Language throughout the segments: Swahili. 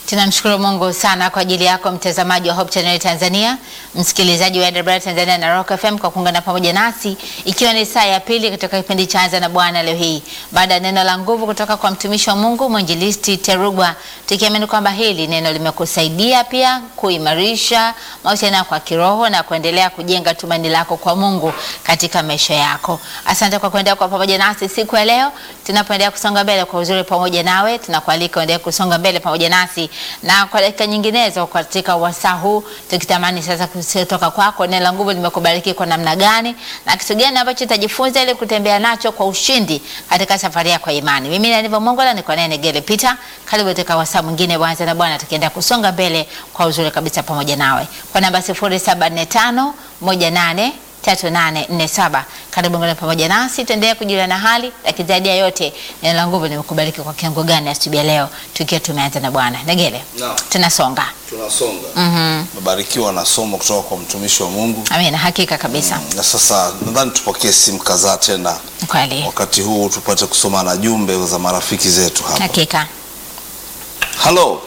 Tunamshukuru Mungu sana kwa ajili yako mtazamaji wa Hope Channel Tanzania, msikilizaji wa AWR Tanzania na Rock FM kwa kuungana pamoja nasi, ikiwa ni saa ya pili katika kipindi cha Anza na Bwana leo hii, baada ya neno la nguvu kutoka kwa mtumishi wa Mungu mwinjilisti Terugwa, tukiamini kwamba hili neno limekusaidia pia kuimarisha mahusiano yako ya kiroho na kuendelea kujenga tumaini lako kwa Mungu katika maisha yako. Asante kwa kuendelea kwa pamoja nasi siku ya leo, tunapoendelea kusonga mbele kwa uzuri pamoja nawe, tunakualika uendelee kusonga mbele pamoja nasi na kwa dakika nyinginezo katika wasaa huu, tukitamani sasa kutoka kwako neno la nguvu limekubariki kwa namna gani na kitu gani ambacho utajifunza ili kutembea nacho kwa ushindi katika safari yako ya imani. Mimi ni Nivo Mongola, niko naye Negele Peter. Karibu katika wasaa mwingine wa Anza na Bwana, tukienda kusonga mbele kwa uzuri kabisa pamoja nawe kwa namba 0745 18 3847. Karibu ngana pamoja nasi tuendelee kujulia na hali, lakini zaidi ya yote neno la nguvu limekubariki kwa kiwango gani asubuhi ya leo tukiwa tumeanza na Bwana. Negele. Naam. Tunasonga. tunasonga Mhm. mebarikiwa na somo kutoka kwa mtumishi wa Mungu Amina, hakika kabisa. na sasa nadhani tupokee simu kadhaa tena Kweli. wakati huu tupate kusoma na jumbe za marafiki zetu hapa. Hakika. Halo,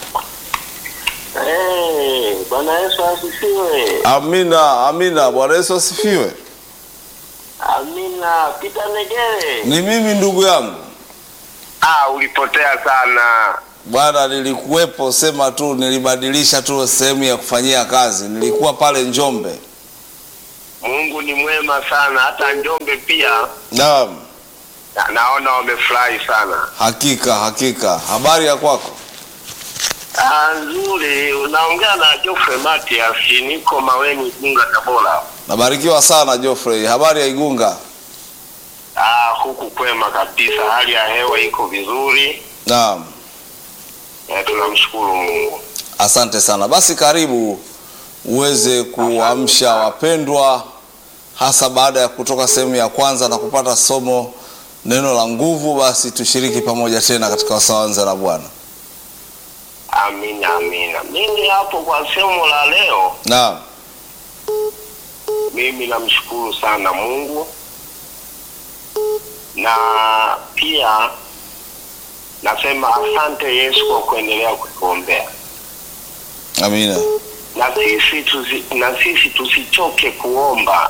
Eh, Bwana Yesu asifiwe. amina amina. Bwana Yesu asifiwe. Amina. Pita Negere. Ni mimi ndugu yangu Ah, ulipotea sana. bwana, nilikuwepo, sema tu nilibadilisha tu sehemu ya kufanyia kazi, nilikuwa pale Njombe. Mungu ni mwema sana, hata Njombe pia Naam, na, naona wamefurahi sana. hakika hakika. Habari ya kwako? Ah, nzuri. Unaongea na Geoffrey Matias, niko Maweni, Igunga, Tabora. Nabarikiwa sana Geoffrey. Habari ya Igunga? Ah, huku kwema kabisa, hali ya hewa iko vizuri. Naam. Eh, tunamshukuru Mungu. Asante sana. Basi karibu uweze kuamsha wapendwa, hasa baada ya kutoka sehemu ya kwanza na kupata somo neno la nguvu. Basi tushiriki pamoja tena katika wasawanza na Bwana. Amina, amina. Mimi hapo kwa somo la leo, Naam, mimi namshukuru sana Mungu na pia nasema asante Yesu kwa kuendelea kutuombea amina, na sisi tusi, na sisi tusichoke kuomba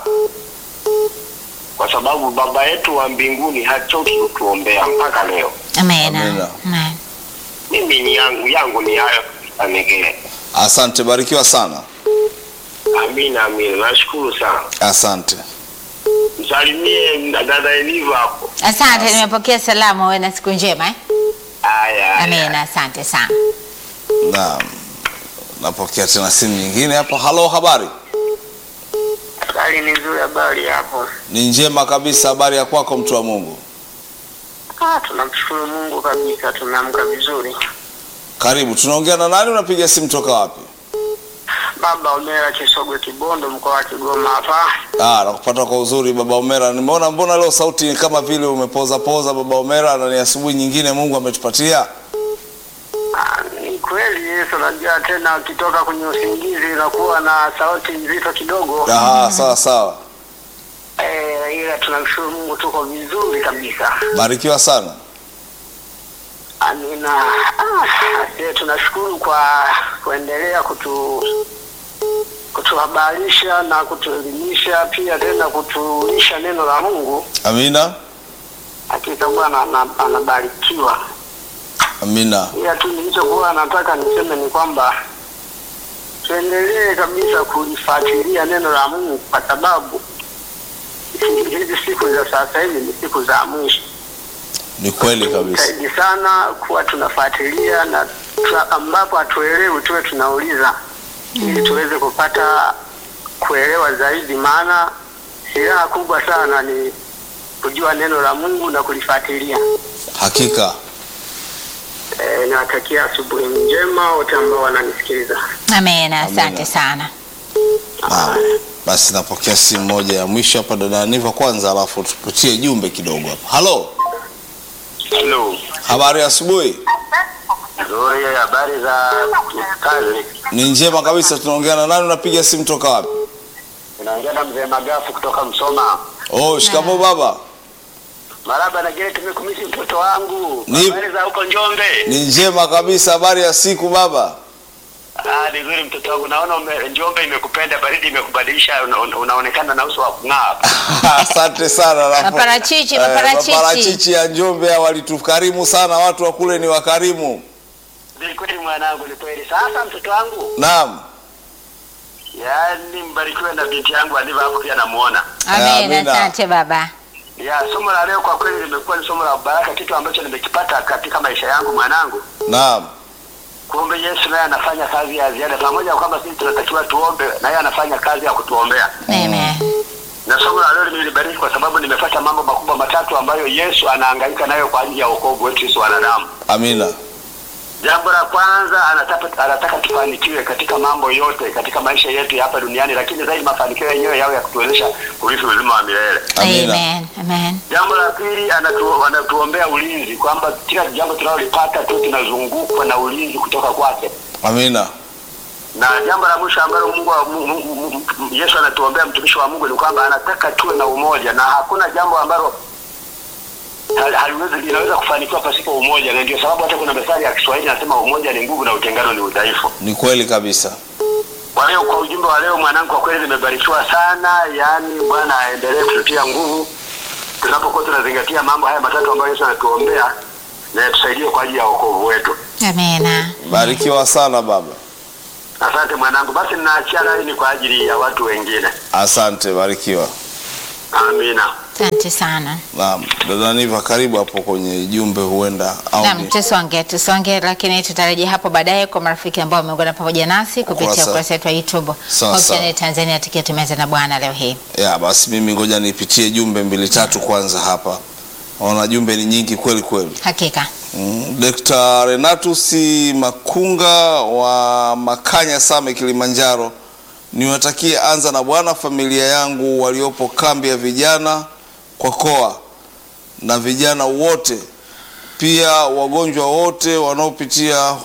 kwa sababu baba yetu wa mbinguni hachoki kutuombea mpaka leo. Amina. Amina. Amen. Mimi ni yangu yangu ni hayo Negere. asante. Barikiwa sana, Amina, amina, nashukuru sana. asante. Msalimie dada Eliva hapo. Asante, nimepokea salamu. Wewe na siku njema eh? Haya, haya. Amina, asante sana. Naam, napokea tena simu nyingine hapo. Halo, habari? Hali ni nzuri, habari hapo? Ni njema kabisa. Habari ya kwako, mtu wa Mungu? Ah, tunamshukuru Mungu kabisa, tumeamka vizuri. Karibu. Tunaongea na nani? Unapiga simu toka wapi? Baba Omera Kisogwe Kibondo, mkoa wa Kigoma hapa. Ah, nakupata kwa uzuri baba Omera. Nimeona mbona leo sauti ni kama vile umepoza poza baba Omera, na ni asubuhi nyingine Mungu ametupatia. Ah, ni kweli Yesu, unajua tena ukitoka kwenye usingizi unakuwa na sauti nzito kidogo Ah, sawa sawa. eh, ila tunamshukuru Mungu, tuko vizuri kabisa. Barikiwa sana. Amina. Ah, asante, tunashukuru kwa kuendelea kutu kutuhabarisha na kutuelimisha pia tena kutulisha neno la Mungu. Amina. Hakika Bwana ana- anabarikiwa. Amina. Ila tu nilichokuwa nataka niseme ni kwamba tuendelee kabisa kulifuatilia neno la Mungu kwa sababu hizi siku za sasa hivi ni siku za mwisho. Ni kweli kabisa. Zaidi sana kuwa tunafuatilia na tu, ambapo hatuelewi tuwe tunauliza ili tuweze kupata kuelewa zaidi, maana silaha kubwa sana ni kujua neno la Mungu na kulifuatilia. Hakika. E, nawatakia asubuhi njema wote ambao wananisikiliza. Amina, asante Amina. sana. Naam. Basi napokea simu moja ya mwisho hapa dada Niva kwanza, alafu tupitie jumbe kidogo hapa. Halo. Hello. Habari ya asubuhi? Nzuri, habari za kazi? Ni njema kabisa. Tunaongea na nani? Unapiga simu toka wapi? Unaongea na mzee Magafu kutoka Msoma. Oh, shikamo baba. Maraba na Gere tumekumisi mtoto wangu. Ni- Habari za huko Njombe? Ni njema kabisa. Habari ya siku baba? Ah, ni nzuri mtoto wangu. Naona ume, Njombe imekupenda, baridi imekubadilisha, una, una- unaonekana na uso wa kung'aa. Asante sana Rafa. Maparachichi, Eh, maparachichi. maparachichi ya Njombe hao walitukarimu sana, watu wa kule ni wakarimu. Ni kweli mwanangu, ni kweli. Sasa mtoto wangu, Naam, yaani mbarikiwe na binti yangu alivyo hapo, pia namuona. Amina, Amina. asante baba. Ya, somo la leo kwa kweli limekuwa ni somo la baraka, kitu ambacho nimekipata katika maisha yangu mwanangu. naam, Kumbe Yesu naye anafanya kazi ya ziada, pamoja na kwamba sisi tunatakiwa tuombe, na yeye anafanya kazi ya kutuombea. Amen. Na somo la leo limenibariki kwa sababu nimepata mambo makubwa matatu ambayo Yesu anahangaika nayo kwa ajili ya wokovu wetu sisi wanadamu. amina, Jambo la kwanza anataka, anataka tufanikiwe katika mambo yote katika maisha yetu ya hapa duniani, lakini zaidi mafanikio yenyewe yawe ya kutuwezesha kurithi uzima wa milele. amina, Amen. Amen. Jambo la pili anatu, anatuombea ulinzi, kwamba kila jambo tunalolipata tu tunazungukwa na ulinzi kutoka kwake. amina, Na jambo la mwisho ambalo Mungu, wa- Mungu, Mungu, Mungu Yesu anatuombea mtumishi wa Mungu ni kwamba anataka tuwe na umoja, na hakuna jambo ambalo hal- haliwezi linaweza kufanikiwa pasipo umoja, na ndio sababu hata kuna methali ya Kiswahili inasema umoja ni nguvu na utengano ni udhaifu. ni kweli kabisa. Kwa hiyo kwa ujumbe wa leo mwanangu, kwa kweli nimebarikiwa sana. Yaani Bwana aendelee kututia nguvu tunapokuwa tunazingatia mambo haya matatu ambayo Yesu anatuombea na yatusaidie kwa ajili ya wokovu wetu. Amina. Barikiwa sana baba, Asante mwanangu, basi ninaachia laini kwa ajili ya watu wengine. asante, barikiwa. Amina. Asante sana. Naam, dada Niva, karibu hapo kwenye jumbe, huenda au Naam, ni- tusonge tusonge, lakini tutarejea hapo baadaye kwa marafiki ambao wameungana pamoja nasi kupitia Ukurasa. ukurasa wetu wa YouTube Sawa, Hope sawa. Channel Tanzania, tukiwa tumeza na Bwana leo hii. ya basi, mimi ngoja nipitie jumbe mbili tatu kwanza hapa. Naona jumbe ni nyingi kweli kweli. Hakika Mm, Dr. Renatus Makunga wa Makanya Same Kilimanjaro, niwatakie anza na Bwana familia yangu waliopo kambi ya vijana kwa koa na vijana wote, pia wagonjwa wote wanaopitia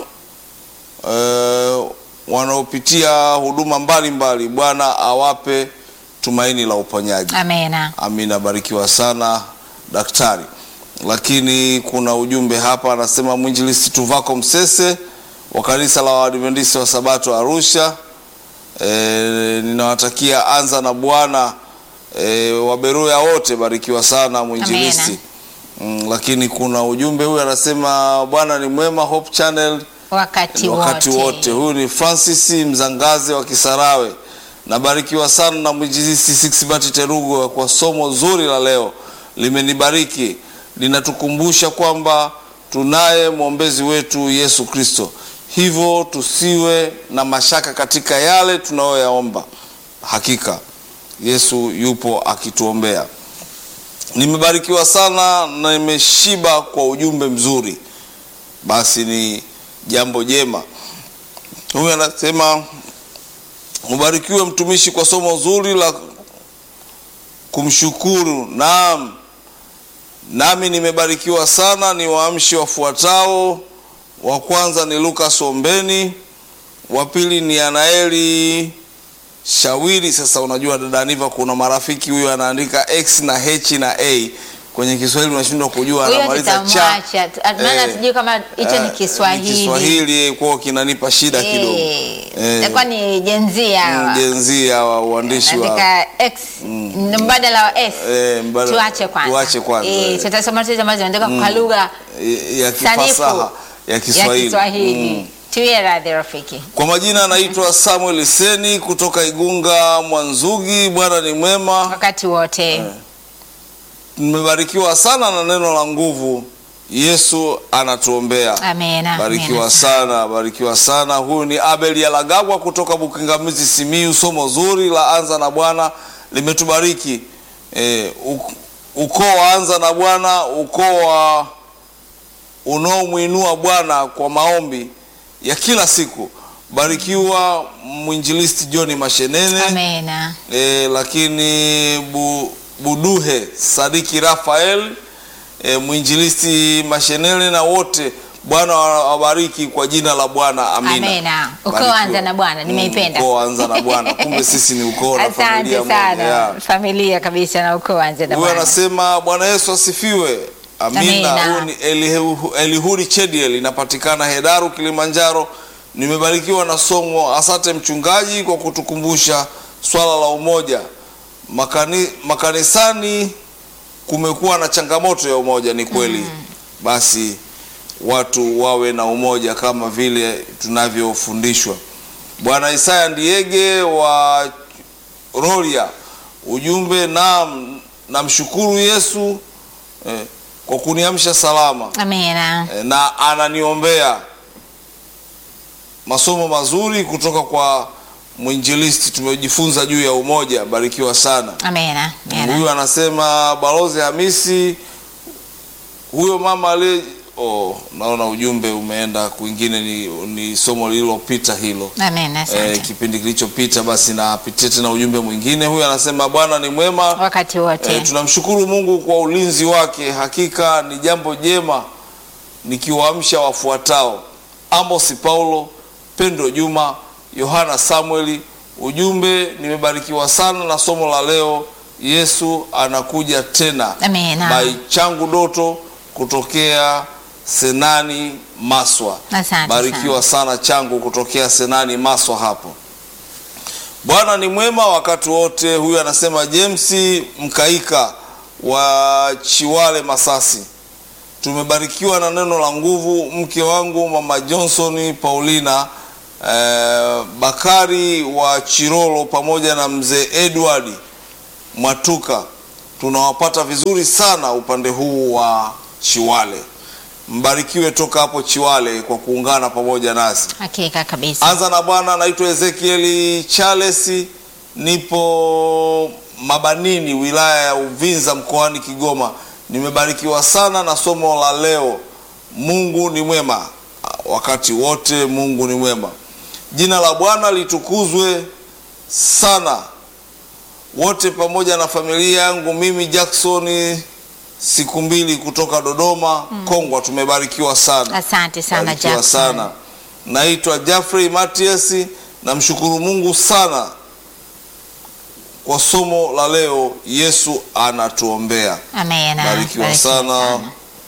eh, wanaopitia huduma mbalimbali. Bwana awape tumaini la uponyaji. amena. Amina, barikiwa sana daktari. Lakini kuna ujumbe hapa, anasema mwinjilisti Tuvako Msese wa kanisa la Waadventista wa Sabato Arusha. E, ninawatakia anza na Bwana e, waberuya wote, barikiwa sana mwinjilisti. Mm, lakini kuna ujumbe huyu anasema Bwana ni mwema, Hope Channel Wakati, wakati wote. Huyu ni Francis Mzangaze wa Kisarawe. Nabarikiwa sana na mwinjilisti Sixbert Terugo kwa somo zuri la leo, limenibariki linatukumbusha kwamba tunaye mwombezi wetu Yesu Kristo, hivyo tusiwe na mashaka katika yale tunayoyaomba. Hakika Yesu yupo akituombea. Nimebarikiwa sana na nimeshiba kwa ujumbe mzuri, basi ni jambo jema. Huyu anasema ubarikiwe mtumishi kwa somo zuri la kumshukuru. Naam, nami nimebarikiwa sana. Ni waamshi wafuatao: wa kwanza ni Lukas Ombeni, wa pili ni Anaeli Shawiri. Sasa unajua dada Niva, kuna marafiki huyu anaandika x na h na a kwenye Kiswahili unashindwa kujua, Huyo anamaliza cha tutamwacha tu- maana Eh, sijui kama hicho ni Eh, Kiswahili. ni Kiswahili kwao kinanipa shida kidogo. Eh, Eh, itakuwa ni jenzia hawa. Jenzia wa uandishi wa Naandika X ni mbadala wa S. Eh, mbadala- Tuache kwanza. tuache kwanza, Eh, eh. tutasoma tu ambazo zinaandika kwa lugha ya sanifu kifasaha ya ya Kiswahili. Kiswahili. Mm. Tuwe radhi rafiki. Kwa majina anaitwa Samuel Seni kutoka Igunga Mwanzugi. Bwana ni mwema, Wakati wote. nimebarikiwa sana na neno la nguvu. Yesu anatuombea. Amena. Barikiwa amena. sana, barikiwa sana. Huyu ni Abel Yalagagwa kutoka Bukingamizi, Simiyu. Somo zuri la anza na Bwana limetubariki. E, ukoo wa anza na Bwana, ukoo wa unaomwinua Bwana kwa maombi ya kila siku. Barikiwa mwinjilisti John Mashenene Amena. e, lakini bu, Buduhe Sadiki Rafael e, mwinjilisti Mashenele na wote Bwana awabariki kwa jina la Bwana, amina. Amina. Ukoo Barikiwa. anza na Bwana, nimeipenda. Mm, ukoo anza na Bwana, kumbe sisi ni ukoo na familia Asante moja. sana yeah. familia kabisa na ukoo anze na Huyu Bwana. anasema Bwana Yesu asifiwe. Amina. Amina. Huyu ni Elihu- Elihuri Chediel, inapatikana Hedaru, Kilimanjaro. Nimebarikiwa na somo. Asante mchungaji kwa kutukumbusha swala la umoja. Makani, makanisani kumekuwa na changamoto ya umoja, ni kweli. Basi watu wawe na umoja kama vile tunavyofundishwa. Bwana Isaya Ndiege wa Roria, ujumbe naam, namshukuru Yesu eh, kwa kuniamsha salama Amina. eh, na ananiombea. Masomo mazuri kutoka kwa mwinjilisti, tumejifunza juu ya umoja. Barikiwa sana. Amina. Amina. Huyu anasema Balozi Hamisi, huyo mama aliye oh, naona ujumbe umeenda kwingine, ni, ni somo lililopita hilo Amina. Asante. eh, kipindi kilichopita. Basi napitia tena ujumbe mwingine. Huyu anasema Bwana ni mwema Wakati wote. Eh, tunamshukuru Mungu kwa ulinzi wake. Hakika ni jambo jema nikiwaamsha wafuatao: Amos Paulo, Pendo Juma, Yohana Samueli. Ujumbe, nimebarikiwa sana na somo la leo. Yesu anakuja tena. Amina. By Changu Doto kutokea Senani Maswa. Asante Barikiwa sana Changu kutokea Senani Maswa hapo. Bwana ni mwema wakati wote. Huyu anasema James Mkaika wa Chiwale Masasi, tumebarikiwa na neno la nguvu. Mke wangu mama Johnson Paulina eh, Bakari wa Chirolo pamoja na mzee Edward Mwatuka, tunawapata vizuri sana upande huu wa Chiwale. Mbarikiwe toka hapo Chiwale kwa kuungana pamoja nasi. Hakika kabisa. Anza na Bwana. Naitwa Ezekieli Charles, nipo Mabanini, wilaya ya Uvinza, mkoani Kigoma. Nimebarikiwa sana na somo la leo. Mungu ni mwema wakati wote, Mungu ni mwema. Jina la Bwana litukuzwe sana. Wote pamoja na familia yangu, mimi Jackson siku mbili kutoka Dodoma Kongwa, tumebarikiwa sana. Asante sana Barikiwa Jackson. sana. Naitwa Jeffrey Matias, namshukuru Mungu sana kwa somo la leo. Yesu anatuombea. Amina. Barikiwa sana.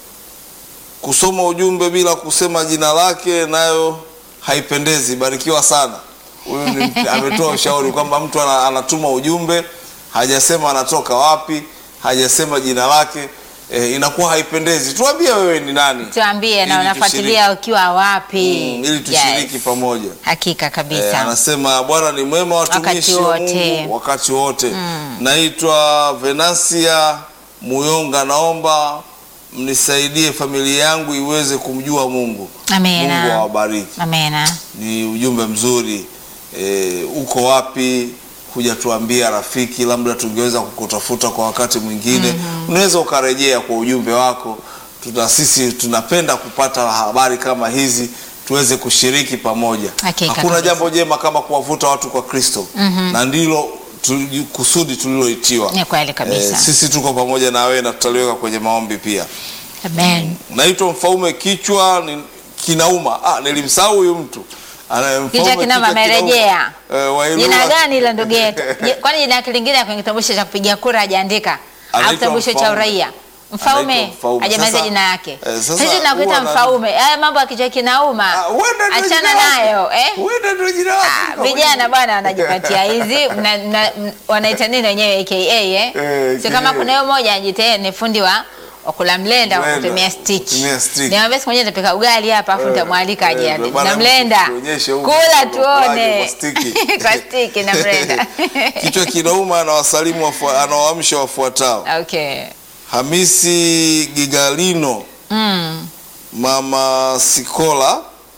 Kusoma ujumbe bila kusema jina lake nayo haipendezi. Barikiwa sana. Huyu ni- ametoa ushauri kwamba mtu ana- anatuma ujumbe hajasema anatoka wapi, hajasema jina lake, eh, inakuwa haipendezi. Tuambie wewe ni nani, Tuambie na Ili unafuatilia ukiwa wapi? Mm, ili tushiriki Yes. pamoja. Hakika Eh, kabisa. anasema Bwana ni mwema watumishi Wakati wa wote. Mungu wakati wote. Naitwa Venansia Muyonga, naomba mnisaidie familia yangu iweze kumjua Mungu. Amina. Mungu awabariki. Amina. Ni ujumbe mzuri. E, uko wapi? Hujatuambia rafiki, labda tungeweza kukutafuta kwa wakati mwingine. Unaweza ukarejea kwa ujumbe wako. Tuna sisi tunapenda kupata habari kama hizi tuweze kushiriki pamoja. Hakika Hakuna kabisa. jambo jema kama kuwavuta watu kwa Kristo, na ndilo tu- kusudi tuliloitiwa. Ni kweli kabisa. sisi tuko pamoja na wewe na tutaliweka kwenye maombi pia. Amen. Naitwa Mfaume kichwa ni, kinauma. Ah, nilimsahau huyu mtu. Ana- Mfaume Kichwa kinama amerejea. Eh, wa Ilula. Jina gani ile ndugu yetu? Je, Kwani jina yake lingine kwenye kitambulisho cha kupigia kura hajaandika? Au Anaitwa kitambulisho cha Mfaume. uraia? Mfaume Anaitwa Mfaume. hajamaliza Sasa- jina yake. eh, sasa Sisi tunakuita huwa na- Mfaume. Haya mambo ya kichwa kinauma. Ah, huenda ndio Achana jina lake. nayo, eh? Huenda ndio jina lake. Ah, Vijana bwana wanajipatia hizi mna- mna- m- wanaita nini wenyewe AKA eh? Eh, Sio kama AKA. kuna yule mmoja ajitee ni fundi wa wa kula mlenda wa Mlenda, kutumia stick. kutumia stick. Niambia siku moja nitapika ugali hapa afu Eh, nitamwalika aje eh, ade. bwana, Na mlenda. tuonyeshe huko Kula unakulaje tuone. kwa stiki. Kwa stick na mlenda. Kichwa kinauma, anawasalimu wafu- anawaamsha wafuatao: Okay. Hamisi Gigalino, Mm. Mama Sikola,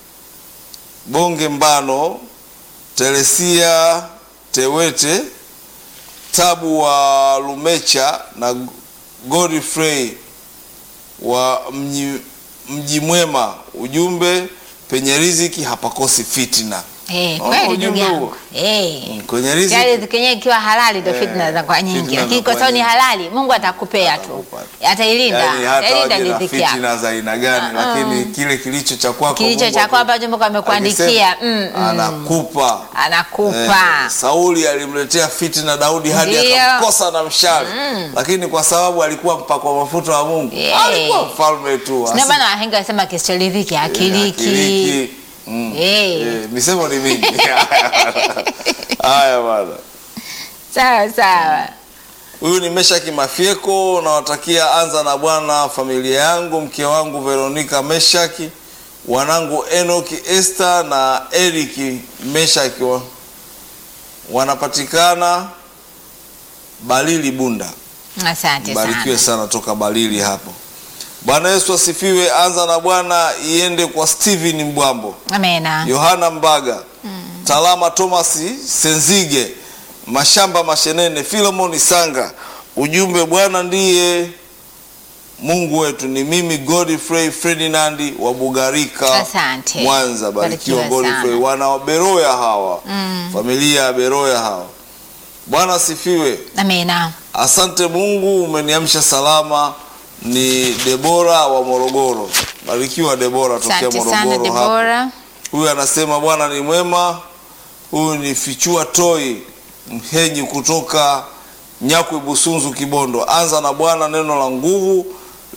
Bonge Mbano, Teresia Tewete, Tabu wa Lumecha na Godfrey wa mji, mji mwema. Ujumbe, penye riziki hapakosi fitina. Eh, Oh, kweli ndugu ujumbe yangu. huo. Eh. Mm, kwenye Yaani riziki riziki yenyewe ikiwa halali ndio Eh, fitna zinakuwa nyingi, fitna lakini kwa zinakuwa sababu ni nyingi. halali Mungu atakupea tu, Atakupa. atailinda, Yaani hata atailinda waje na riziki yako. fitina za aina gani, lakini kile kilicho cha kwako Kilicho Mungu cha kwako ame- ambacho Mungu amekuandikia, akisema, mm, mm. anakupa Anakupa. Eh, Sauli alimletea fitina Daudi hadi Ndio. akamkosa na mshale, lakini kwa sababu alikuwa mpakwa mafuta wa Mungu Yeah. alikuwa mfalme tu. Ndio maana wahenga wasema kisichoridhiki hakiliki. Akiliki. Mm. Eh. Eh, misemo ni mingi. Haya bwana. Sawa sawa. Huyu ni Meshaki Mafyeko, nawatakia anza na Bwana familia yangu, mke wangu Veronica Meshaki, wanangu Enoki Esther na Eric Meshaki wa, wanapatikana Balili Bunda. Asante Barikiwe sana. sana toka Balili hapo. Bwana Yesu asifiwe. Anza na Bwana iende kwa Steven Mbwambo, Amena. Yohana Mbaga, Talama Thomas Senzige, Mashamba Mashenene, Philemon Sanga. Ujumbe, Bwana ndiye Mungu wetu. Ni mimi Godfrey Ferdinand wa Bugarika, Asante. Mwanza. Barikiwa Barikiwa Godfrey, sana. wana wa Beroya hawa, familia ya Beroya hawa. Bwana asifiwe. Amena. Asante Mungu, umeniamsha salama. Ni Debora wa Morogoro. Barikiwa Debora tokea Asante sana Morogoro hapo. Debora. Huyu anasema Bwana ni mwema. Huyu ni Fichua Toi Mhenyi kutoka Nyakwi Busunzu Kibondo. Anza na Bwana, neno la nguvu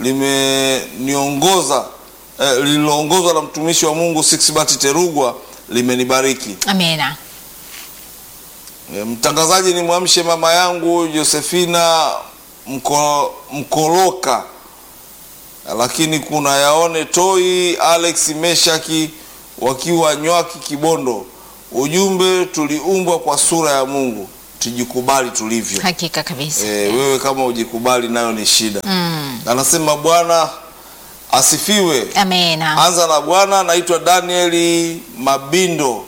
limeniongoza eh, lililoongozwa na mtumishi wa Mungu Sixbert Terugwa limenibariki. Amena. E, Mtangazaji ni mwamshe mama yangu Josefina Mko, Mkoloka, lakini kuna yaone Toi Alex Meshaki wakiwa Nywaki Kibondo. Ujumbe, tuliumbwa kwa sura ya Mungu, tujikubali tulivyo. Hakika kabisa. E, wewe kama ujikubali nayo ni shida. Mm. Anasema Bwana asifiwe. Amena. Anza na Bwana. Naitwa Danieli Mabindo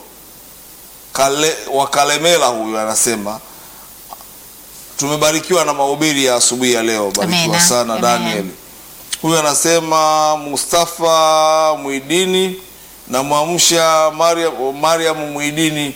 Kale, wa Kalemela. Huyu anasema tumebarikiwa na mahubiri ya asubuhi ya leo. Barikiwa Amena. sana Amen. Daniel. Huyu anasema Mustafa Mwidini na mwamsha Mariam, Mariam Mwidini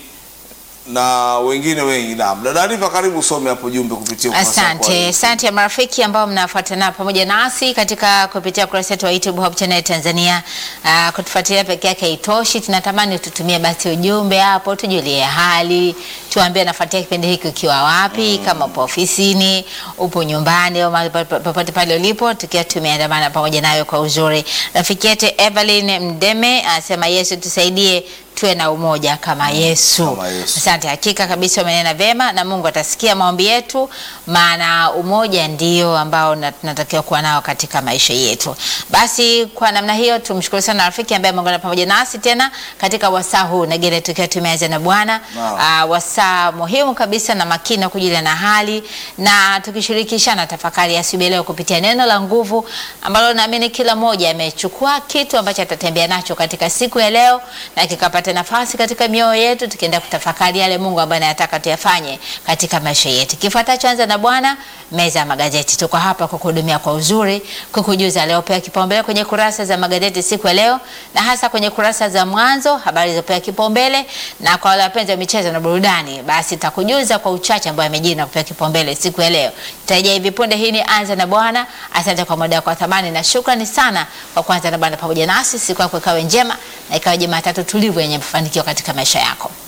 na wengine wengi. Naam, dada Arifa, karibu usome hapo jumbe kupitia ukurasa wako wa Asante, YouTube. asante ya marafiki ambao mnafuatana pamoja nasi katika kupitia ukurasa wetu wa YouTube Hope Channel Tanzania. Uh, kutufuatilia peke yake haitoshi, tunatamani tutumie basi ujumbe hapo, tujulie hali, tuambie nafuatia kipindi hiki ukiwa wapi, kama upo ofisini, upo nyumbani au mahali popote popote pale ulipo, tukiwa tumeandamana pamoja nayo kwa uzuri. Rafiki yetu Evelyn Mdeme anasema Yesu tusaidie tuwe na umoja kama Yesu. Kama Yesu. Asante, hakika kabisa umenena vyema na Mungu atasikia maombi yetu, maana umoja ndio ambao na- tunatakiwa kuwa nao katika maisha yetu. Basi kwa namna hiyo tumshukuru sana rafiki ambaye ameungana pamoja nasi tena katika wasaa huu Negele, tukiwa tumeanza na Bwana Naam. Ah, wasaa muhimu kabisa na makini wa kujulia na hali na tukishirikishana tafakari ya asubuhi leo kupitia neno la nguvu ambalo naamini kila mmoja amechukua kitu ambacho atatembea nacho katika siku ya leo na kikapata nafasi katika mioyo yetu, tukienda kutafakari yale Mungu ambaye anataka tuyafanye katika maisha yetu. Kifuatacho anza na Bwana, meza ya magazeti. Tuko hapa kukuhudumia kwa uzuri, kukujuza leo pea kipaumbele kwenye kurasa za magazeti siku ya leo, na hasa kwenye kurasa za mwanzo, habari zilizopewa kipaumbele, na kwa wale wapenzi wa michezo na burudani, basi takujuza kwa uchache ambayo yamejiri na kupewa kipaumbele siku ya leo. Tutarejea hivi punde. Hii ni anza na Bwana. Asante kwa muda wako wa thamani na shukrani sana kwa kuanza na Bwana pamoja nasi. Siku yako ikawe njema na ikawe Jumatatu tulivu yenye mafanikio katika maisha yako.